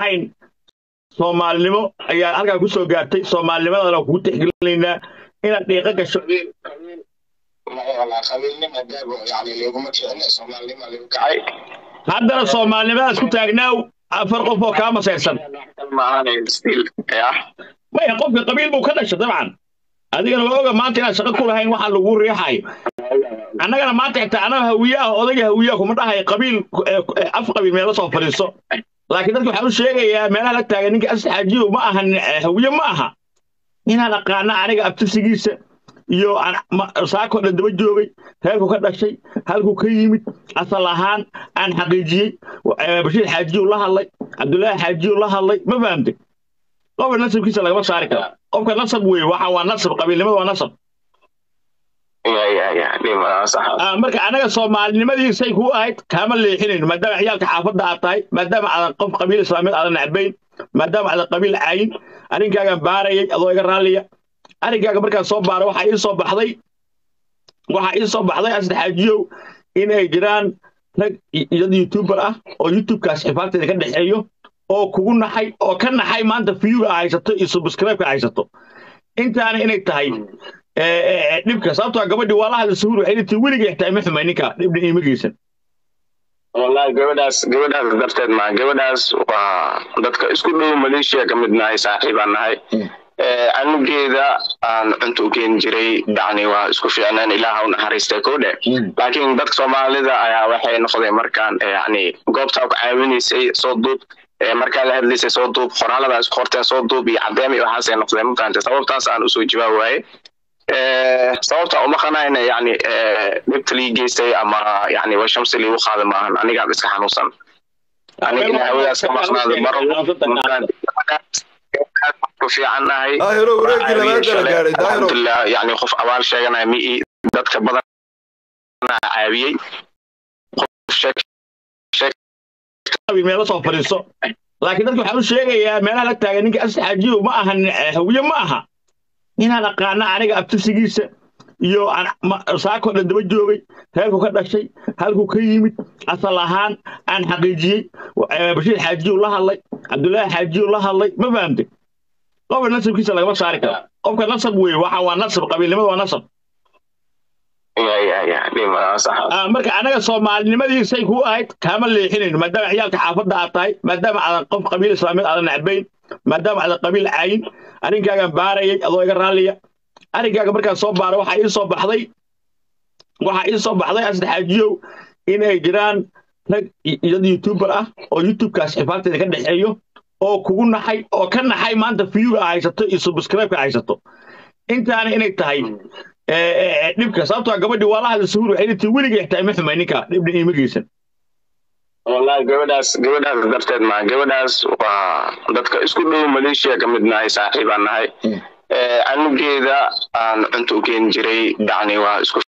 ahayn soomaalinimo ayaa halkaa ku soo gaartay soomaalinimadana kugu tixgelinaynaa inaad dhiiqo gasho haddana soomaalinimadaas ku taagnaaw afar qof oo kaa masayrsan maya qofka qabiil buu ka dhashay dabcan adigana waa oga maanta inaad shaqo ku lahayn waxaa lagu riixayo annagana maanta xitaa annaga hawiye ah odayga hawiyaha kuma dhahayo qabiil af qabiil meela soo fadhiiso laakiin dadka waxaan u sheegayaa meelaha la taagan ninka asxaajiyo ma ahan hawiye ma aha inaan aqaana aniga abtirsigiisa iyo saakoo dhan daba joogay reerku ka dhashay halkuu ka yimid asal ahaan aan xaqiijiyey bashiir xaajiyu la hadlay cabdullaahi xaajiyu la hadlay ma fahamtay qofka nasabkiisa lagama saari kara qofka nasab weeye waxa waa nasab qabiilnimada waa nasab marka anaga soomaalinimadiisay ku ahayd kaama leexinayn maadaama ciyaalka xaafadda aad tahay maadaama aadan qof qabiil islaamiyeed aadan necbayn maadaama aadan qabiil caayin arrinkaagan baarayay adoo iga raalliya arrinkaaga markaan soo baara waxaa ii soo baxday waxaa ii soo baxday asdaxaajiyow inay jiraan rag iyad youtuber ah oo youtubekaas xifaagteeda ka dhexeeyo oo kugu naxay oo ka naxay maanta viyuga haysato iyo subscribe-ka haysato intaana inay tahay dhibka sababtoo gabadhii waa la hadla suhuur waxay dhintay weligay xitaa ima xumay ninka dhibna iima geysan wallahi gabadhaas gabadhaas darteed maa gabadhaas waa dadka isku dhow maleeshiya ka mid nahay saaxiibaan nahay anugeeda aan cunto u keeni jiray yani waa isku fiicnaan ilaaha u naxariistay kodhe laakiin dadka soomaalida ayaa waxay noqdeen markaan yani goobtaa ku caawinaysay soo duub markaa la hadlaysay soo duub qoraalada isku qorteen soo duub iyo cadeem iyo waxaasay noqdeen mataante sababtaas aan usoo jawaab waaye sababta uma qanayna yani dhibta lii geystay ama yani waa shamsi liigu qaada maahan anigaad iska xanuunsan aniga ina hawadaas ka maqnaada maro ku fiicannahay alxamdulilah yani qof abaal sheeganaya mi dadka badan caawiyey meela soo fadhiiso laakiin dadka waxaan u sheegayaa meelaha la taagan ninka asxaajiyo ma ahan hawiye ma aha inaan aqaana aniga abtirsigiisa iyo saakoo dhan daba joogay reerku ka dhashay halkuu ka yimid asal ahaan aan xaqiijiyey bashiir xaajiyu la hadlay cabdullaahi xaajiyu la hadlay ma fahamtay qofka nasabkiisa lagama saari kara qofka nasab weeye waxa waa nasab qabiilnimada waa nasab marka anaga soomaalinimadiisay ku ahayd kaama leexinayn maadaama ciyaalka xaafadda aad tahay maadaama aadan qof qabiil islaamiyeed aadan necbayn maadaama aadan qabiil caayin arrinkaagan baarayay adoo iga raalliya arrinkaaga markaan soo baara waxaa ii soo baxday waxaa ii soo baxday asdaxaajiyow inay jiraan rag iyad youtuber ah oo youtubekaas xifaagteeda ka dhexeeyo oo kugu naxay oo ka naxay maanta viyuga haysato iyo subscribe-ka haysato intaana inay tahay dhibka sababtoo gabadhii waa la hadla suhuur waxay dhintay weligay xitaa ima xumay ninka dhibna iima geysan wallahi gabadhaas gabadhaas darteed maa gabadhaas waa dadka isku dhow maleeshiya ka mid nahay saaxiibaan nahay anugeeda aan cunto u keeni jiray yani waa isku